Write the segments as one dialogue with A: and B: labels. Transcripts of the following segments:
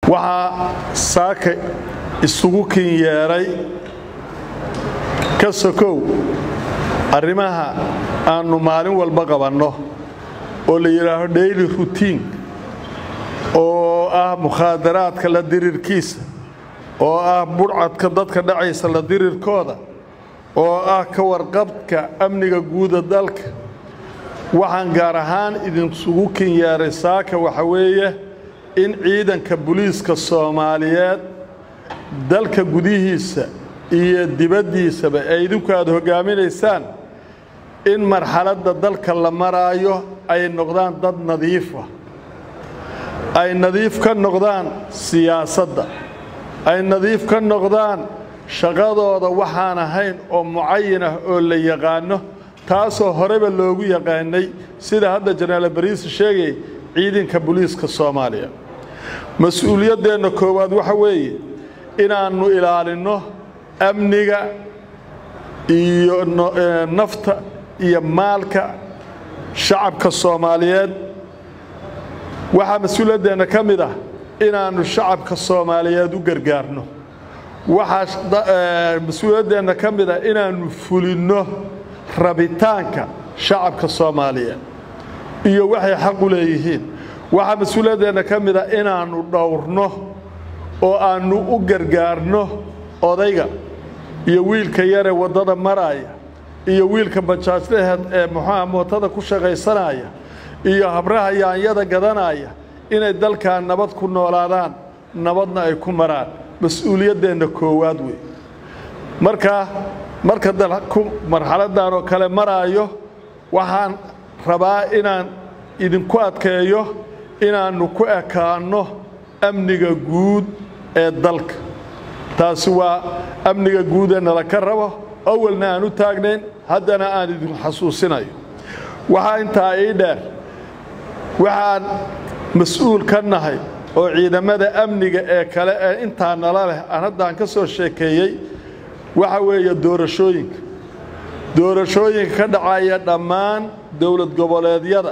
A: waxaa saaka isugu kin yeedhay ka sokow arrimaha aannu maalin walba qabanno oo la yidhaaho daily rutiin oo ah mukhaadaraadka la dirirkiisa oo ah budhcadka dadka dhacaysa la dirirkooda oo ah ka warqabka amniga guuda dalka waxaan gaar ahaan idinsugu kin yeedhay saaka waxa weeye in ciidanka buliiska soomaaliyeed dalka gudihiisa iyo dibaddiisaba ee idinku aad hoggaaminaysaan in marxaladda dalka la maraayo ay noqdaan dad nadiifa ay nadiif ka noqdaan siyaasadda ay nadiif ka noqdaan shaqadooda waxaan ahayn oo mucayan ah oo la yaqaanno taasoo horeba loogu yaqaanay sida hadda jenaraal bariisi sheegay ciidanka buliiska soomaaliya mas-uuliyaddeenna koowaad waxa weeye inaannu ilaalinno amniga iyo nafta iyo maalka shacabka soomaaliyeed waxaa mas-uuliyaddeenna ka mid ah inaannu shacabka soomaaliyeed u gargaarno waxaa mas-uuliyaddeenna ka mid ah inaannu fulinno rabitaanka shacabka soomaaliyeed iyo waxay xaq u leeyihiin waxaa mas-uuliyaddeenna ka mid ah inaannu dhowrno oo aannu u gargaarno odayga iyo wiilka yaree waddada maraaya iyo wiilka bajaajlaheed ee muxuuha mootada ku shaqaysanaya iyo habraha yaanyada gadanaya inay dalkan nabad ku noolaadaan nabadna ay ku maraan mas-uuliyaddeenna koowaad wey markaa marka dalku marxaladdan oo kale maraayo waxaan rabaa inaan idinku adkeeyo inaannu ku ekaanno amniga guud ee dalka taasi waa amniga guudee nala ka rabo awalna aan u taagnayn haddana aan idinku xasuusinayo waxaa intaa ii dheer waxaan mas-uul ka nahay oo ciidamada amniga ee kale ee intaa nala leh aan haddaan ka soo sheekeeyey waxa weeye doorashooyinka doorashooyinka ka dhacaya dhammaan dowlad goboleedyada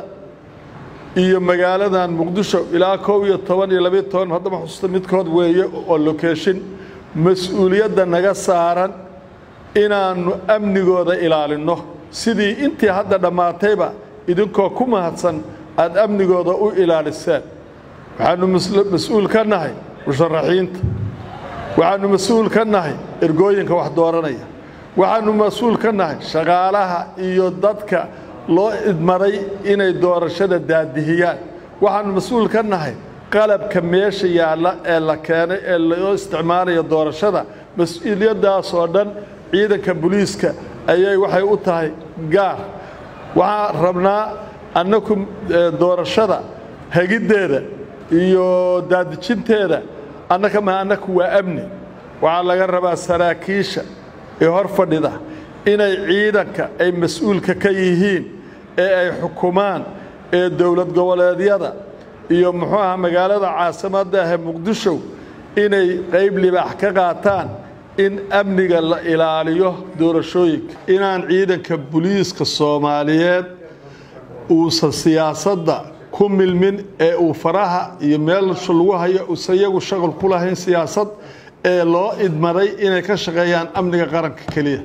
A: iyo magaaladan muqdisho ilaa kow iyo toban iyo labiyo toban haddama xusuusta midkood weeye oo lokeeshin mas-uuliyadda naga saaran inaannu amnigooda ilaalinno sidii intii hadda dhammaatayba idinkoo ku mahadsan aad amnigooda u ilaaliseen waxaannu mas-uul ka nahay musharaxiinta waxaannu mas-uul ka nahay ergooyinka wax dooranaya waxaannu mas-uul ka nahay shaqaalaha iyo dadka loo idmaday inay doorashada daadihiyaan waxaannu mas-uul ka nahay qalabka meesha yaalla ee la keenay ee loo isticmaalayo doorashada mas-uuliyaddaasoo dhan ciidanka buliiska ayay waxay u tahay gaar waxaan rabnaa annaku doorashada hegiddeeda iyo daadijinteeda annaka ma annaku waa amni waxaa laga rabaa saraakiisha ee hor fadhida inay ciidanka ay mas-uulka ka yihiin ee ay xukumaan ee dowlad goboleedyada iyo muxuu aha magaalada caasimadda ahee muqdisho inay qayb libaax ka qaataan in amniga la ilaaliyo doorashooyinka inaan ciidanka buliiska soomaaliyeed uusan siyaasadda ku milmin ee uu faraha iyo meelsha lagu hayo uusan iyagu shaqal ku lahayn siyaasad ee loo idmaday inay ka shaqeeyaan amniga qaranka keliya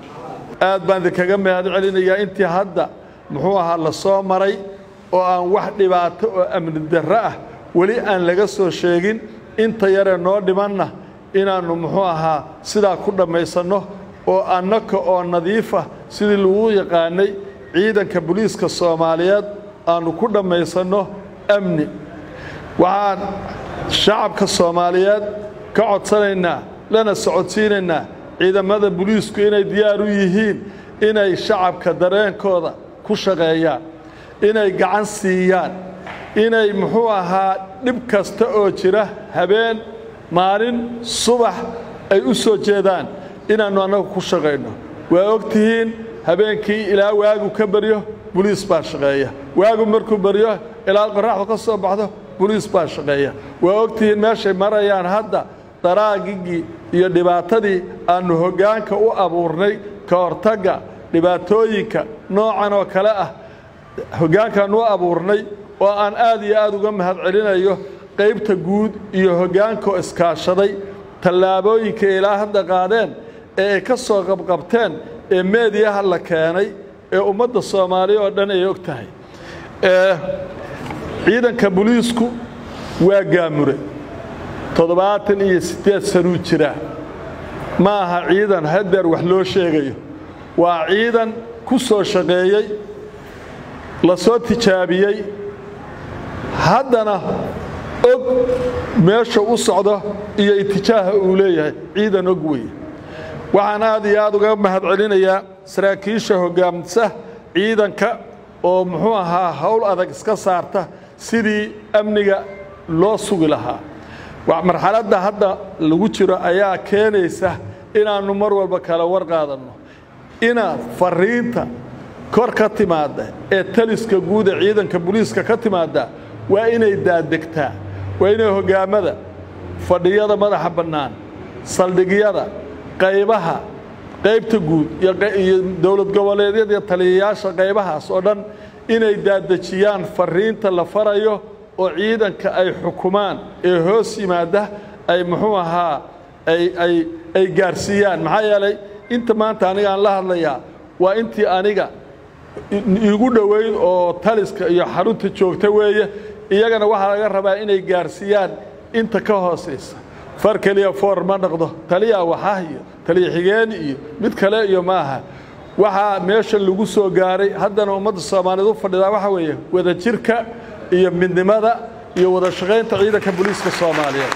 A: aad baan idinkaga mahad celinayaa intii hadda muxuu ahaa la soo maray oo aan wax dhibaato oo amni darro ah weli aan laga soo sheegin inta yaree noo dhimanna inaannu muxuu ahaa sidaa ku dhammaysanno oo annaka oo nadiifa sidii lagu yaqaanay ciidanka buliiska soomaaliyeed aannu ku dhammaysanno amni waxaan shacabka soomaaliyeed ka codsanaynaa lana socodsiinaynaa ciidamada buliisku inay diyaar u yihiin inay shacabka dareenkooda ku shaqeeyaan inay gacan siiyaan inay muxuu ahaa dhib kasta oo jira habeen maalin subax ay u soo jeedaan inaannu annagu ku shaqayno waa og tihiin habeenkii ilaa waagu ka baryo buliis baa shaqeeya waagu markuu baryo ilaa qoraxdu ka soo baxdo buliis baa shaqeeya waa og tihiin meeshay marayaan hadda daraagigii iyo dhibaatadii aannu hoggaanka u abuurnay ka hortagga dhibaatooyinka noocan oo kale ah hoggaankaan u abuurnay oo aan aad iyo aad uga mahad celinayo qaybta guud iyo hoggaankaoo iskaashaday tallaabooyinka ilaa hadda qaadeen ee ay ka soo qabqabteen ee meediyaha la keenay ee ummadda soomaaliya oo dhan ay og tahay ciidanka buliisku waa gaamure toddobaatan iyo siddeed sanuu jiraa ma aha ciidan hadeer wax loo sheegayo waa ciidan ku soo shaqeeyey la soo tijaabiyey haddana og meesha u socdo iyo itijaaha uu leeyahay ciidan og weeye waxaan aad iyo aad uga mahad celinayaa saraakiisha hoggaamisa ciidanka oo muxuu ahaa howl adag iska saarta sidii amniga loo sugi lahaa marxaladda hadda lagu jiro ayaa keenaysa inaannu mar walba kala war qaadanno inaad fariinta kor ka timaadda ee taliska guud ee ciidanka buliiska ka timaadda waa inay daadegtaa waa inay hoggaamada fadhiyada madaxa bannaan saldhigyada qaybaha qaybta guud iyo dowlad goboleedyada iyo taliyayaasha qaybahaas oo dhan inay daadejiyaan fariinta la farayo oo ciidanka ay xukumaan ee hoos yimaada ay muxuu ahaa ay gaarsiiyaan maxaa yeelay inta maanta aniga aan la hadlayaa waa intii aniga igu dhoweyd oo taliska iyo xarunta joogta weeye iyagana waxaa laga rabaa inay gaarsiiyaan inta ka hoosaysa far keliya foor ma dhaqdo taliya waxah iyo taliya xigeen iyo mid kale iyo maaha waxaa meesha lagu soo gaaray haddana ummadda soomaaliyeed u fadhidaa waxaa weeye wadajirka iyo midnimada iyo wada shaqaynta ciidanka booliiska soomaaliyeed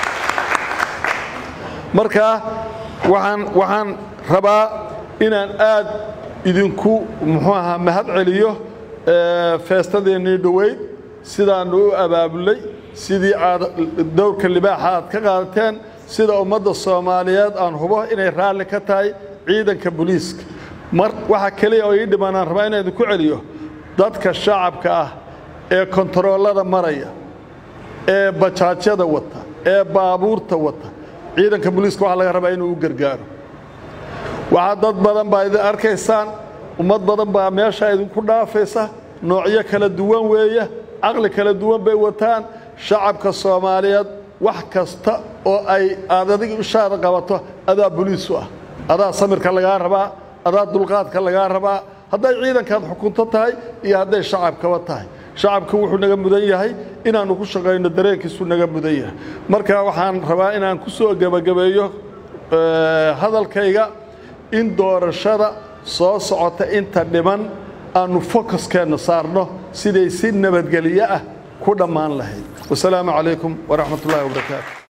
A: markaa waxaan waxaan rabaa inaan aad idinku muxuu ahaa mahad celiyo feestadeennii dhoweyd sidaannu u abaabulay sidii aad dowrka libaaxa aad ka qaadateen sida ummadda soomaaliyeed aan hubo inay raalli ka tahay ciidanka booliiska mar waxa keliya oo ii dhiman aan rabaa inaan idinku celiyo dadka shacabka ah ee kontaroolada maraya ee bajaajyada wata ee baabuurta wata ciidanka booliiska waxaa laga rabaa inuu u gargaaro waxaa dad badan baa idin arkaysaan ummad badan baa meeshaa idinku dhaafaysa noocyo kala duwan weeye caqli kala duwan bay wataan shacabka soomaaliyeed wax kasta oo ay aad adiga ishaada qabato adaa boliisu ah adaa samirka lagaa rabaa adaa dulqaadka lagaa rabaa hadday ciidankaad xukunto tahay iyo hadday shacabkaba tahay shacabka wuxuu naga mudan yahay inaannu ku shaqayno dareenkiisuu naga mudan yahay marka waxaan rabaa inaan ku soo gebagabeeyo hadalkayga in doorashada soo socota inta dhiman aannu focuskeenna saarno siday si nabadgelyo ah ku dhammaan lahayd wasalaamu calaykum waraxmat ullahi wabarakaatu